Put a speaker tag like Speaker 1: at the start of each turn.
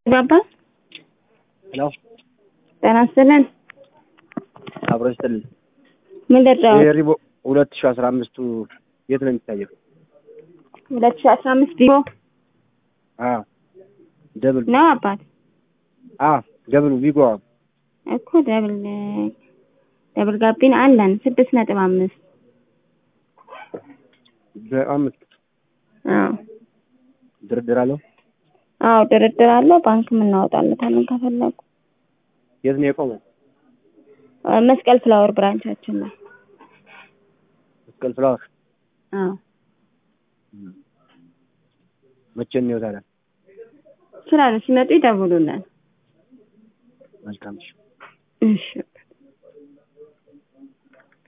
Speaker 1: ባባ
Speaker 2: ሄሎ
Speaker 1: ጤና ይስጥልን።
Speaker 2: አብሮ ይስጥልን።
Speaker 1: ምን ደረው?
Speaker 2: ይሄ ሪቦ ሁለት ሺህ አስራ አምስቱ የት ነው የሚታየው?
Speaker 1: ሁለት ሺህ አስራ አምስት ቢሮ
Speaker 2: አዎ ደብል
Speaker 1: ነው አባት
Speaker 2: አዎ ደብሉ ቪጎ
Speaker 1: እኮ ደብል ደብል ጋቢን አለን ስድስት ነጥብ አምስት
Speaker 2: በአምስት
Speaker 1: አዎ
Speaker 2: ድርድር አለው።
Speaker 1: አዎ ድርድር አለው። ባንክም እናወጣለታለን ከፈለጉ።
Speaker 2: የት ነው የቆመው?
Speaker 1: መስቀል ፍላወር ብራንቻችን ነው።
Speaker 2: መስቀል ፍላወር
Speaker 1: አዎ
Speaker 2: መቼ ነው ታዲያ?
Speaker 1: ይችላሉ። ሲመጡ ይደውሉልን።
Speaker 2: መልካም እሺ።
Speaker 1: እሺ